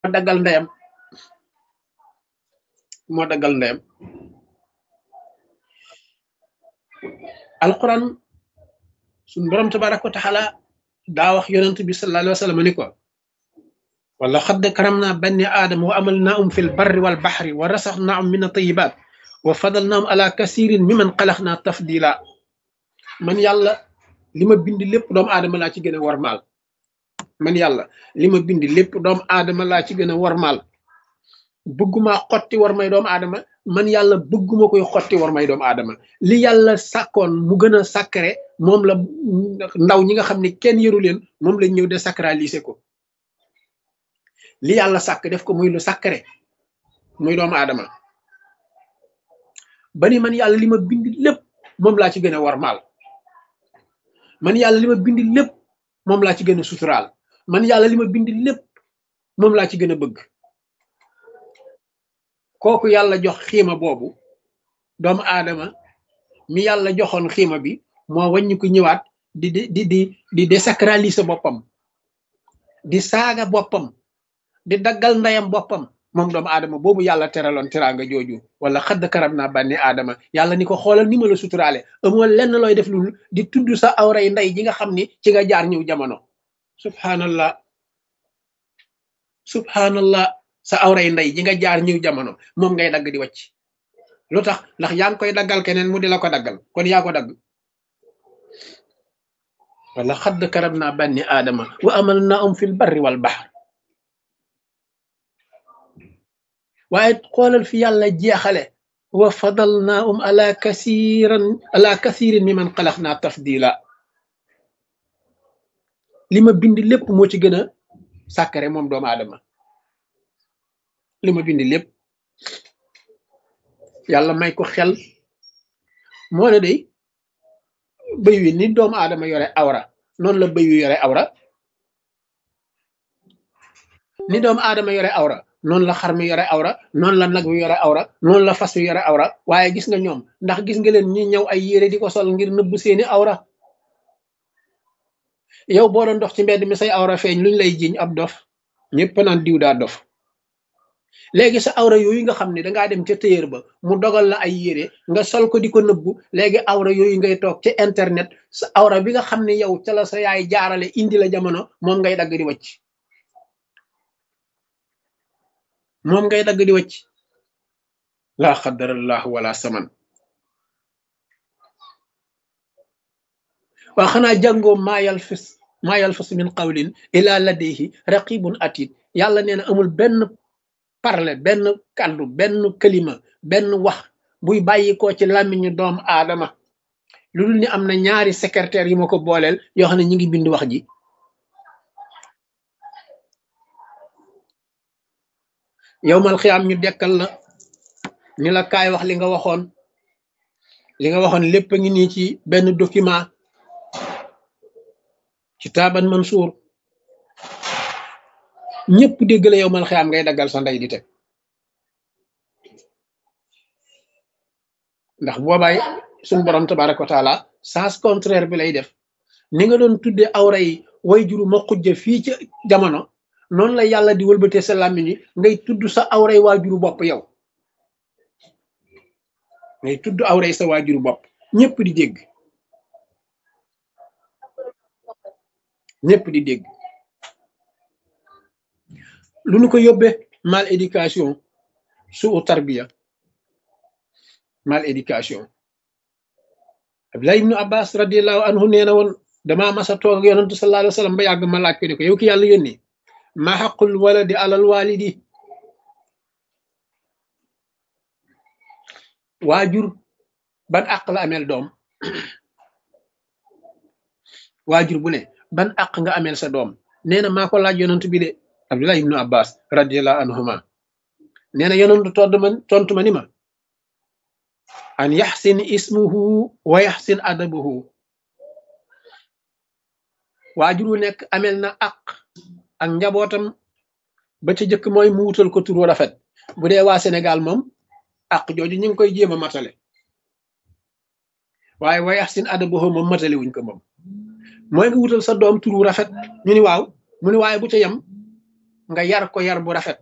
daggal ndeyam moo daggal ndeyam alquran suñ borom tabaraka wa taala daa wax yonent bi sallallahu alayhi wa sallam ni ko wala xadd karam naa banni aadama wa amal naahum fi lbarri walbaxri wa rasax naahum min atayibat wa fadal naahum ala kasirin mi man xalax naa tafdila man yàlla li ma bind lépp doomu aadama laa ci gën a warmaal man yàlla li ma bind lépp doomu aadama laa ci gën a warmaal bëgguma xotti war may doomu aadama man yàlla bëgguma koy xotti war may doomu aadama li yàlla sàkkoon mu gën a sacré moom la ndaw ñi nga xam ne kenn yëru leen moom lañ ñëw désacraliser ko li yàlla sàkk def ko muy lu sacré muy doomu aadama ba ni man yàlla li ma bind lépp moom laa ci gën a warmaal man yàlla li ma bind lépp moom laa ci gën a suturaal man yàlla li ma bind lépp moom laa ci gën a bëgg kooku yàlla jox xiima boobu doomu aadama mi yàlla joxoon xiima bi moo wàññi ko ñëwaat di di di di di désacraliser boppam di saaga boppam di daggal ndeyam boppam moom doomu aadama boobu yàlla teraloon teraanga jooju wala xadd karam naa bànni aadama yàlla ni ko xoolal ni ma la suturaale amoo lenn looy def lu di tudd sa awray ndey ji nga xam ni ci nga jaar ñëw jamono subhanallah subhanallah sa awray ndey ji nga jaar ñëw jamono moom ngay dagg di wàcc lu tax ndax yaa ngi koy daggal keneen mu di la ko daggal kon yaa ko dagg wala xadd karam naa bànni aadama wa amal naa um fil barri wal bahr waaye xoolal fi yàlla jeexale wa fadal naa um ala kasiran ala kasirin mi man xalax naa tafdila li ma bind lépp moo ci gën a sàkkare moom doomu aadama li ma bind lépp yàlla may ko xel moo ne day bëy wi ni doomu aadama yore awra noonu la bëy wi yore awra ni doomu aadama yore awra noonu la xar mi yore awra noonu la nag wi yore awra noonu la fas wi yore awra waaye gis nga ñoom ndax gis nga leen ñi ñëw ay yére di ko sol ngir nëbb seeni awra yow boo doon dox ci mbedd mi say awra feeñ luñ lay jiñ ab dof ñëpp naan diw daa dof léegi sa awra yooyu nga xam ne dangaa dem ca téyër ba mu dogal la ay yére nga sol ko di ko nëbbu léegi awra yooyu ngay toog ci internet sa awra bi nga xam ne yow ca la sa yaay jaarale indi la jamono moom ngay dagg di wacc moom ngay dagg di wacc laa xadarallahu wala saman waa xanaa jàngoo maayal fis maayal fis min qawlin ila ladayhi raqibun atid yàlla nee na amul benn parle benn kàddu benn kalima benn wax buy bàyyi ko ci làmmiñu doom aadama lu dul ni am na ñaari secrétaire yi ma ko booleel yoo xam ne ñi ngi bind wax ji yow mal xiyaam ñu dekkal la ni la kaay wax li nga waxoon li nga waxoon lépp a ngi nii ci benn document ci taaban mansuur ñëpp dégg la yow mal xiyaam ngay daggal sa ndey di teg ndax boobaay suñ borom tabaraka wa taala sens contraire bi lay def ni nga doon tudde awra yi way juru ma xujja fii ci jamono noonu la yàlla di wëlbatee sa làmmiñ yi ngay tudd sa awray waajuru bopp yow ngay tudd awray sa waajuru bopp ñëpp di dégg ñëpp di dégg lu nu ko yóbbe mal éducation suu tarbiya mal éducation Abdullah ibnu Abbas radiallahu anhu nee na woon damaa masa toog ak yonantu sallallahu alayhi wa sallam ba yàgg ma laaj ko ne ko yow ki yàlla yónni ma xaqul waladi alal walidi waajur ban àq la ameel doom waajur bu ne ban àq nga ameel sa doom nee na maa ko laaj yonantu bi de Abdullah ibnu Abbas radiallahu anhuma nee na yonantu todd ma tontu ma ni ma an yaxsin ismuhu wa yaxsin adabuhu waajur wu nekk amel na àq ak njabootam ba ca jëkk mooy mu wutal ko turu rafet bu dee waa Sénégal moom àq jooju ñu ngi koy jéem a matale waaye wa yaxsin adabuhu moom matale wuñ ko moom mooy nga wutal sa doom turu rafet ñu ni waaw mu ni waaye bu ca yem nga yar ko yar bu rafet